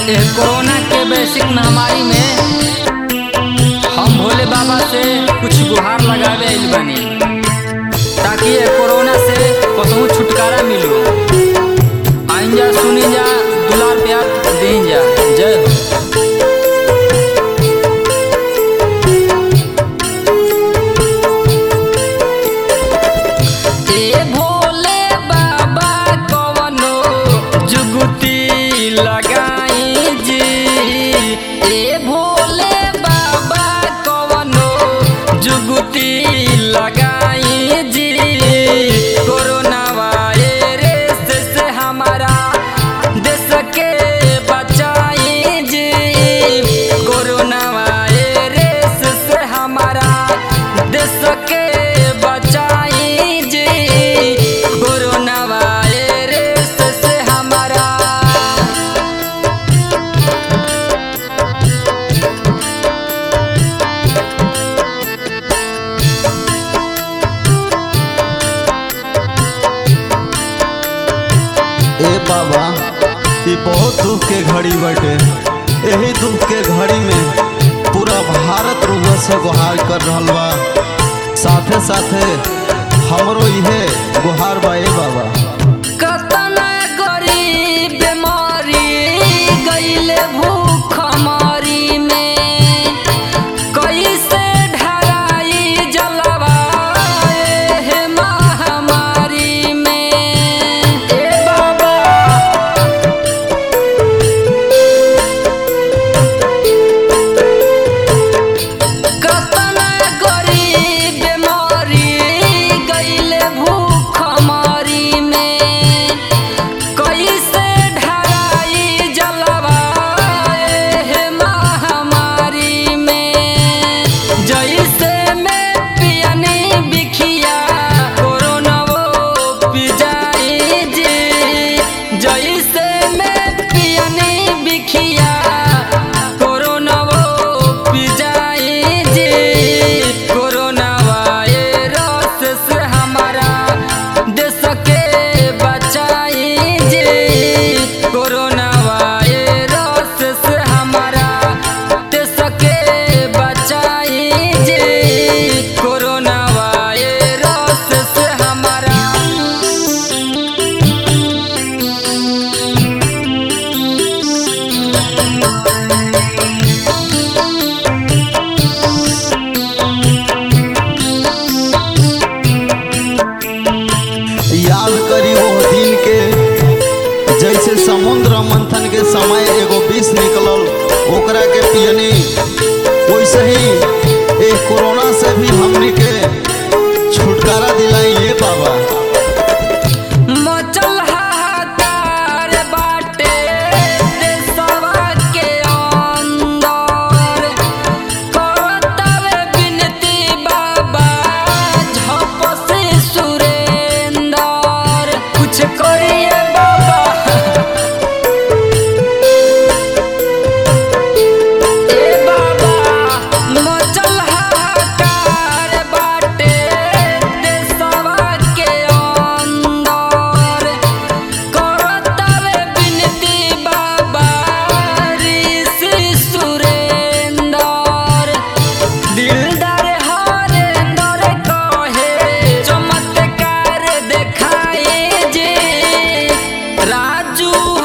एह कोरोना के वैश्विक महामारी में हम भोले बाबा से कुछ गुहार लगावे आइल बानी ताकि ये कोरोना से कसहू छुटकारा मिलो आइन जा सुनी जा दुलार प्यार दें जा जय हो ए भोले बाबा कवनो जुगुती लगाई जी ए भोले बाबा कवनो जुगुती लगाई जी कोरोना वायरस से हमारा देश के बचाई जी कोरोना वायरस से हमारा देश के बचाई जी कोरोना वायरस से हमारा ए बाबा ई बहुत दुख के घड़ी बटे यही दुख के घड़ी में पूरा भारत रुआ से गुहार कर रहल बा साथे साथे हमरो इहे गुहार बा ए बाबा कतना गरीब बीमारी गईले भूख मारी में कैसे ढराई जलवा एह महामारी में ए बाबा कतना गरीब बीमारी गईले भूख मारी में कैसे ढराई जलवा एह महामारी में जैसे में पियनी बिखिया कोरोना वो पिजाई जी जैसे में पियनी बिखिया कोरोना वो पिजाई जी कोरोना वायरस से हमारा देश के बचाई जी कोरोना वायरस से हमारा देश के बचाई जी कोरोना वायरस से हमारा याद करी वो दिन के जैसे समुद्र मंथन के समय एगो विष निकलल ओकरा के पियनी वैसे ही एक कोरोना से भी हमनी के छुटकारा दिलाई ये बाबा मचल हाहाकार बाटे देशवा के अंदर करतवे विनती बाबा झप से सुरेंदर कुछ करिए बाबा ए बाबा मचल हाहाकार बाटे देशवा के अंदर करतवे विनती बाबा ऋषि सुरेंदर दिलदार हरेंदर कहे चमत्कार देखाए जे राजू